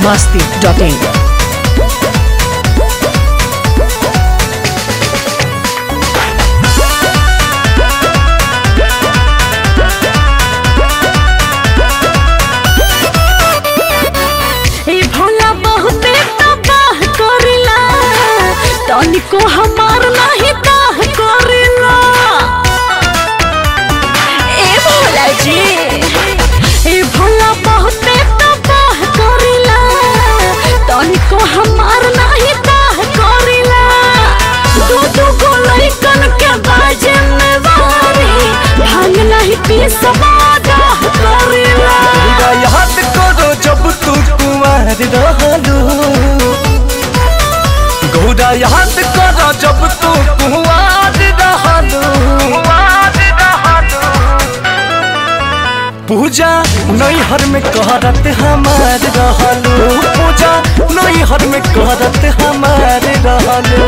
masti.in. ए भोला बहुते तबाह करेला तनिको हमार नाही दाह करेला ए भोला जी ए भोला बहुते तबाह करेला तनिको हमार नाही दाह करेला दू दू गो लइकन के बाजे में वारी भांग नहीं पी समादाह करेला पूरा याद करो जब तू कुंवर रहलू गौरा याद करो जब तू कुंवर रहलू पूजा नैहर में कहरत हमार रहलू पूजा नैहर में कहरत हमार रहलू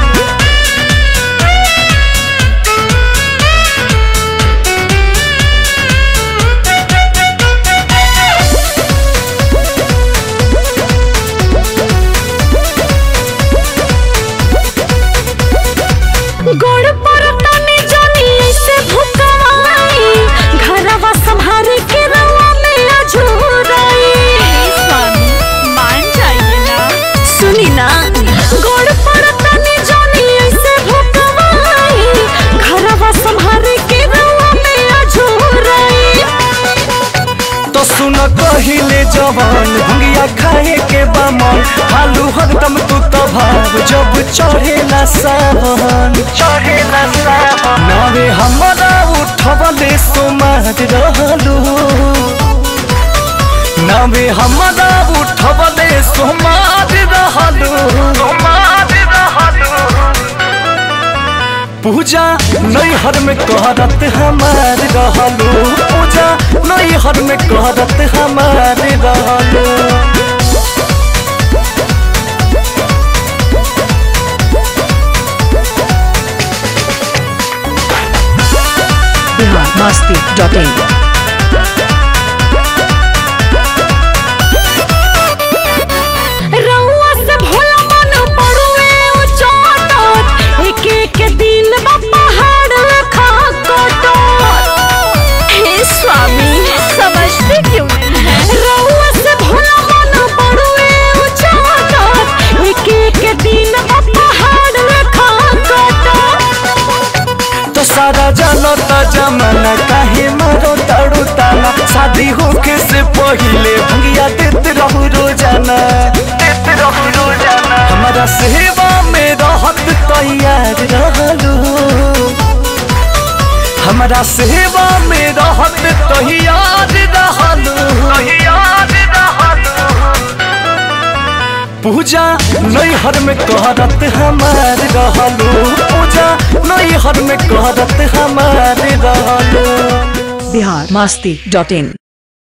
गोड़ पर तनी जानी ऐसे भुकवाई घरवा संभारे के रवा में अझुराई स्वामी मान जाइए ना सुनी ना गोड़ पर तनी जानी ऐसे भुकवाई घरवा संभारे के रवा में अझुराई तो सुन कहिले जवान भंगिया खाए के बमन हालू हरदम तू तो भाव जब चढ़ेला सावन चढ़ेला सावन नावे हमरा उठवले सोमार रहलू नावे हमरा उठवले सोमार रहलू सोमार रहलू पूजा नैहर में कहरत हमार रहलू पूजा नैहर में कहरत हमार रहलू Bihar masti.in. रउआ से भोला मन पड़ुए उचाटत एक एक दिन बा पहाड़ लखा कटत हे स्वामी समझते क्यों नहीं रउआ से भोला मन पड़ुए उचाटत एक एक दिन बा पहाड़ लखा कटत तो सारा जानता जमाना काहे मारो ताड़ू ताना शादी होके से पहिले भंगिया देत रहू रोजाना देत रहू रोजाना हमारा सेवा में रहत तैयार रहलू हमारा सेवा में रहत तैयार रहलू तैयार रहलू पूजा नैहर में कहरत हमार रहलू पूजा नैहर में कहरत हमार रहलू Bihar masti.in.